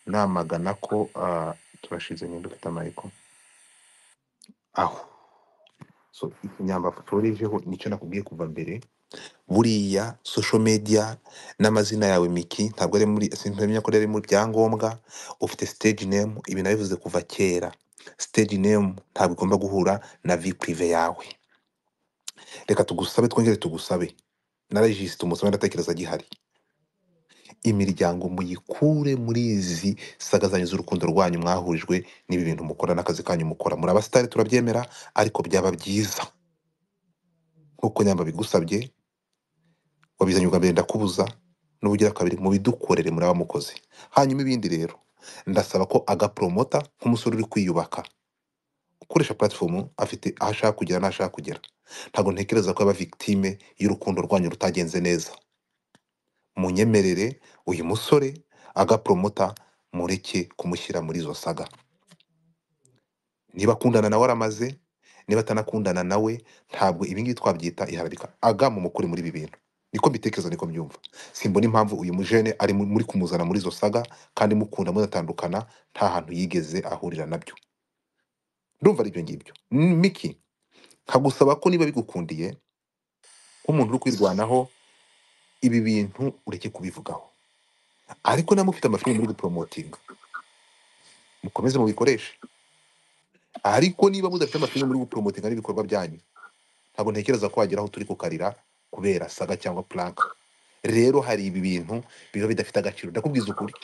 namagana ko ah, turashize nyine dufite amayiko aho so iki nyamba atorejeho nicyo nakubwiye kuva mbere buriya social media n'amazina yawe miki ntabwo ari muri sintemenya ko ari mu byangombwa ufite stage name ibi nabivuze kuva kera stage name ntabwo igomba guhura na vie prive yawe reka tugusabe twongere tugusabe na regisi tumusabe ndatekereza gihari imiryango muyikure muri izi sagazanyo z'urukundo rwanyu mwahurijwe n'ibi bintu mukora n'akazi kanyu mukora muri abasitari turabyemera ariko byaba byiza nk'uko nyamba bigusabye wabizanye ubwa mbere ndakubuza n'ubugira kabiri mubidukorere muri abamukozi hanyuma ibindi rero ndasaba ko agapromota nk'umusore uri kwiyubaka ukoresha platform afite aho ashaka kugera n'aho ashaka kugera ntabwo ntekereza ko yaba victime y'urukundo rwanyu rutagenze neza munyemerere uyu musore agapromota mureke kumushyira muri izo saga niba akundana nawe aramaze niba atanakundana nawe ntabwo ibi ngibi twabyita iharabika aga mumukure muri ibi bintu niko mbitekereza niko mbyumva simbona impamvu uyu mujene ari mu- muri kumuzana muri izo saga kandi mukunda munatandukana nta hantu yigeze ahurira nabyo ndumva ari ibyo ngibyo N- miki nkagusaba ko niba bigukundiye nk'umuntu uri kwirwanaho ibi bintu ureke kubivugaho ariko niba mufite amafilime muri guporomotinga mukomeze mubikoreshe ariko niba mudafite amafilime muri guporomotinga n'ibikorwa byanyu ntabwo ntekereza ko wagera aho turi kukarira kubera saga cyangwa puranka rero hari ibi bintu biba bidafite agaciro ndakubwiza ukuri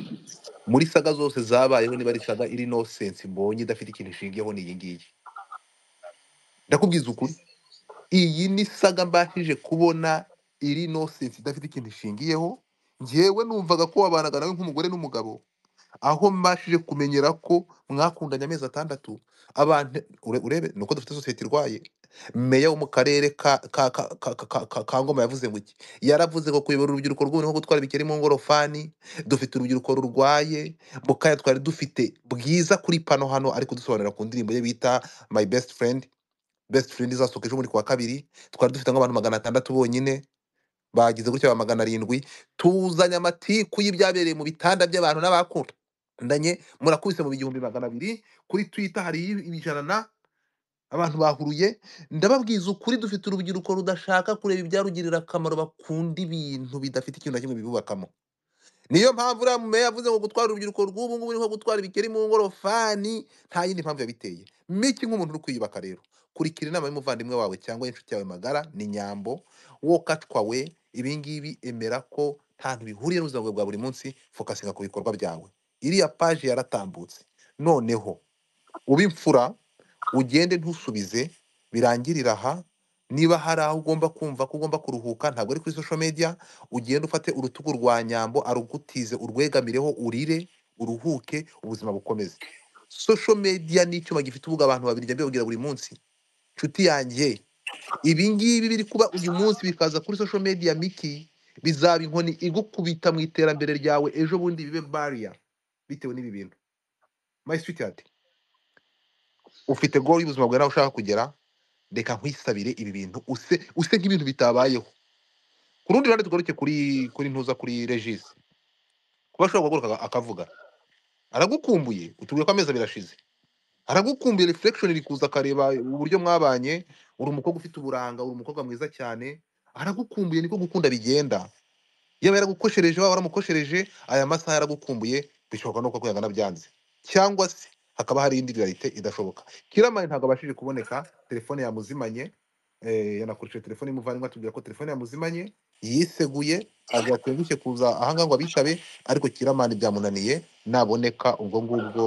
muri saga zose zabayeho niba ari saga iri nosensi mbonye idafite ikintu ishingiyeho ni iyi ngiyi ndakubwiza ukuri iyi ni saga mbashije kubona iri nosensi idafite ikintu ishingiyeho ngewe numvaga ko wabanaga nawe nk'umugore n'umugabo aho mbashije kumenyera ko mwakundanye amezi atandatu abantu ure- urebe ni uko dufite sosiyete irwaye meya wo mu karere ka ka ka ka ka ka ka ka ngoma yavuze ngo iki yaravuze ngo kuyobora urubyiruko rw'ubu ni nko gutwara ibikeri mu ngorofani dufite urubyiruko rurwaye mu kanya twari dufite bwiza kuri pano hano ari kudusobanurira ku ndirimbo ye bita my best friend best friend izasohoka ejo bundi ku wa kabiri twari dufite nk'abantu magana atandatu bonyine bagize gutya ba magana arindwi tuzanye amatiku y'ibyabereye mu bitanda by'abantu n'abakundanye murakubise mu bihumbi magana abiri kuri twitter hari ijana na abantu bahuruye ndababwiza ukuri dufite urubyiruko rudashaka kureba ibyarugirira akamaro bakunda ibintu bidafite ikintu na kimwe bibubakamo niyo mpamvu uriya mumeya yavuze ngo gutwara urubyiruko rw'ubu ngubu ni nko gutwara ibikeri mu ngorofani nta yindi mpamvu yabiteye miki nk'umuntu uri kwiyubaka rero kurikira inama y'umuvandimwe wawe cyangwa inshuti yawe magara ni nyambo wokatwa we ibingibi emera ko nta ntu bihuriye n'ubuzima bwawe bwa buri munsi fokasinga ku bikorwa byawe iriya paji yaratambutse noneho uba imfura ugende ntusubize birangirira aha niba hari aho ugomba kumva ko ugomba kuruhuka ntabwo ari kuri social media ugende ufate urutugu rwa nyambo arugutize urwegamireho urire uruhuke ubuzima bukomeze social media ni icyuma gifite ubwo abantu babiri njya mbibabwira buri munsi nshuti yanjye ibi ngibi biri kuba uyu munsi bikaza kuri social media miki bizaba inkoni igukubita mu iterambere ryawe ejo bundi bibe barrier bitewe n'ibi bintu my sweetheart ufite goal y'ubuzima bwawe nawe ushaka kugera reka nkwisabire ibi bintu use use nk'ibintu bitabayeho ku rundi ruhande tugaruke kuri kuri ntuza kuri regisi kuba ashobora guhaguruka aga- akavuga aragukumbuye utubwira ko amezi abiri ashize aragukumbuye reflection iri kuza akareba uburyo mwabanye uri umukobwa ufite uburanga uri umukobwa mwiza cyane aragukumbuye niko gukunda bigenda yaba yaragukoshereje waba waramukoshereje aya masaha yaragukumbuye bishoboka nuko kwihangana byanze cyangwa se hakaba hari indi realite idashoboka kiramani ntabwo abashije kuboneka telefone yamuzimanye eh, yanakoresheje telefone y'umuvandimwe atubwira ko telefone yamuzimanye yiseguye agakwiye gushye kuza ahangaha ngo abitabe ariko kiramani byamunaniye naboneka ubwo ngubwo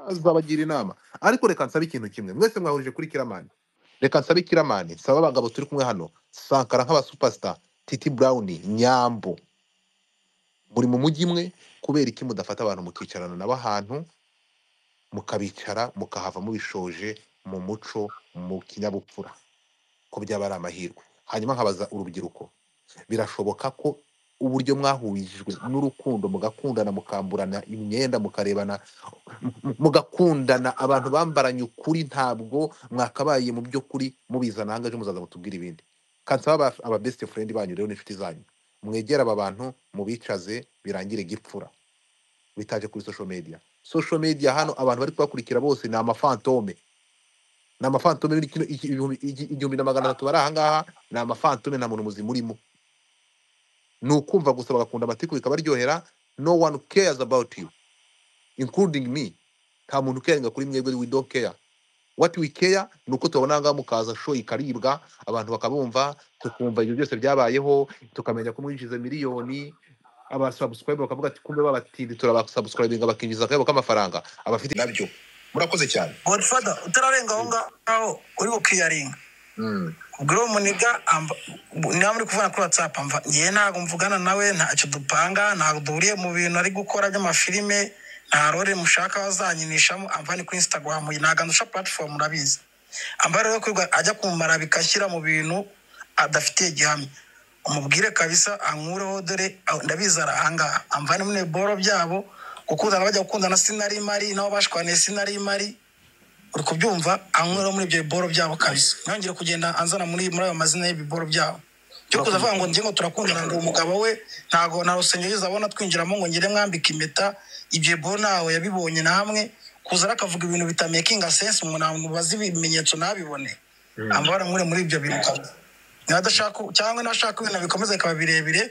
azabagira inama ariko reka nsabe ikintu kimwe mwese mwahurije kuri kiramani reka nsabe kiramani nsaba abagabo turi kumwe hano sankara nk'abasupasita titi burawuni nyambo muri mu mujyi imwe kubera iki mudafata abantu mukicarana nabo ahantu mukabicara mukahava mubishoje mu muco mu kinyabupfura ko byaba ari amahirwe hanyuma nkabaza urubyiruko birashoboka ko uburyo mwahurijwe n'urukundo mugakundana mukamburana imyenda mukarebana mu- mugakundana abantu bambaranye ukuri ntabwo mwakabaye mu by'ukuri mubizana ahangaha ejo muzaza mutubwire ibindi kansaba aba, aba best friend banyu rero n'inshuti zanyu mwegere aba bantu mubicaze birangire gipfura bitaje kuri social media social media hano abantu bari kubakurikira bose ni amafantome ni amafantome biri kino- iki- ibihumbi- iki- igihumbi na magana atatu bari ahangaha ni amafantome nta muntu muzima urimo ni ukumva gusa bagakunda amatiku bikabaryohera no one cares about you including me nta muntu ukerenga kuri mwebwe we don't care what we care ni uko tubona ahangaha mukaza show ikaribwa abantu bakabumva tukumva ibyo byose byabayeho tukamenya ko mwinjiza miliyoni abasubscribe bakavuga ati kumbe babatindi turabasubscribinga bakinjiza akayabo k'amafaranga abafite nabyo murakoze cyane godfather utararenga aho ngaho uri bukiyaringa Mm. ubwira uwo muniga amba- niba muri kuvugana kuri whatsapp mva ngewe ntabwo mvugana nawe ntacyo dupanga ntabwo duhuriye mu bintu ari gukora by'amafilime nta rore mushaka bazankinishamo amva ni kuri instagram ntabwo andusha platform urabizi amba rero kwirirwa ajya kumara bigashyira mu bintu adafitiye gihamya umubwire kabisa ankureho dore ah, ndabizi ari ahangaha amvane muri boro byabo gukundana bajya gukundana sinari mari nabo bashwaniye sinari mari uri kubyumva anywera muri ibyo biboro byabo kabisa ntangire kugenda anzana muri muri ayo mazina y'ibiboro byabo byo kuza avuga ngo ngingo turakundana ngo umugabo we ntago nta rusengero yigeze abona twinjiramo ngo ngire mwambika impeta ibyo biboro ntawe yabibonye na hamwe kuza rero akavuga ibintu bitamekinga sense umuntu ntabwo bazi ibimenyetso ntabibone amabara nkure muri ibyo bintu kabisa niba adashaka cyangwa nashaka ibintu bikomeza bikaba birebire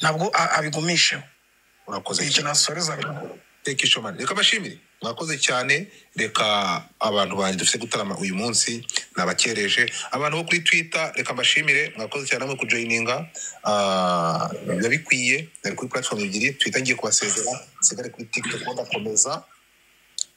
ntabwo a- abigumisheho murakoze icyo cyane nasoreza reka ishomane reka bashimire mwakoze cyane reka abantu banjye dufite gutarama uyu munsi nabakereje abantu bo kuri twitter reka mbashimire mwakoze cyane namwe kujoyininga Ah, biba bikwiye bari kuri platform ebyiri twitter ngiye kubasezera nsigare kuri tiktok bagakomeza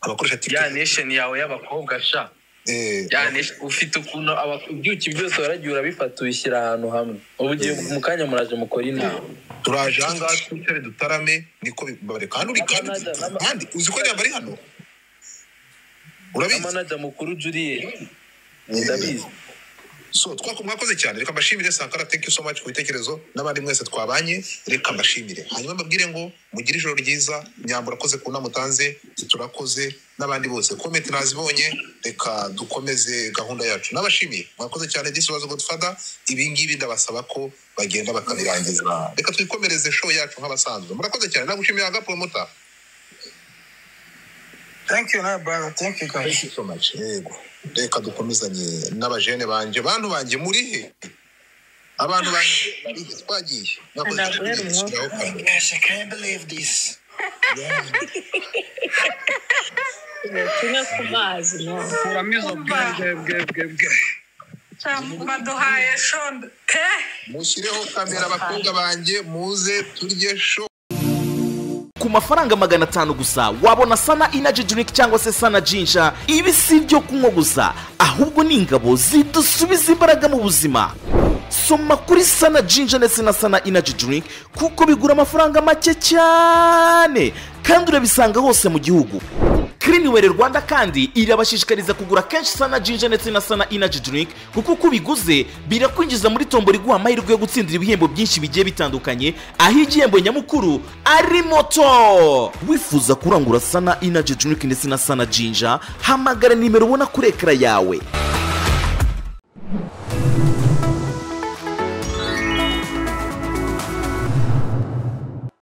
abakoresha ya tiktok nation yawe y'abakobwa sha eh, ya nation ufite ukuntu aba- ibyuki byose waragiye urabifata ubishyira ahantu hamwe ubu ugiye mu kanya muraje mukora inama turaje ahangaha twicare dutarame niko bibabare kandi uri kandi N'amanaja- n'ama- kandi uzi ko ari hano urabizi n'amanaja mukuru juriye Eh, ndabizi so twako mwakoze cyane reka mbashimire sankara thank you so much ku bitekerezo n'abandi mwese twabanye reka mbashimire hanyuma mbabwire ngo mugire ijoro ryiza nyambura akoze ku nama utanze turakoze n'abandi bose comment nazibonye reka dukomeze gahunda yacu n'abashimiye mwakoze cyane this was godfather ibi ngibi ndabasaba ko bagenda bakabirangiza reka twikomereze show yacu nk'abasanzwe murakoze cyane nagushimiye aga promota thank you nawe brother thank you guys thank you so much yego reka dukomezanye n'abajene banje bantu banje muri he abantu banjye twagiye nakoze ntabwo cyane yari umwuka gushyiraho kamera Gosh, I can't believe this. tunywe ku mazi kuramo izo bwebwe bwebwe bwe baduhaye shonda eh mushyireho kamera abakobwa banjye muze turye sho ku mafaranga magana atanu gusa wabona sana inaji drink cyangwa se sana jinja ibi si ibyo kunywa gusa ahubwo ni ingabo zidusubiza imbaraga mu buzima soma kuri sana jinja ndetse na sana inaji drink kuko bigura amafaranga make cyane kandi urabisanga hose mu gihugu Cliniware Rwanda kandi irabashishikariza kugura kenshi sana jinja ndetse na sana inaji drink kuko uko ubiguze birakwinjiza muri tombo riguha amahirwe yo gutsindira ibihembo byinshi bigiye bitandukanye aho igihembo nyamukuru ari moto wifuza kurangura sana inaji drink ndetse na sana jinja hamagara nimero ubona kuri ekara yawe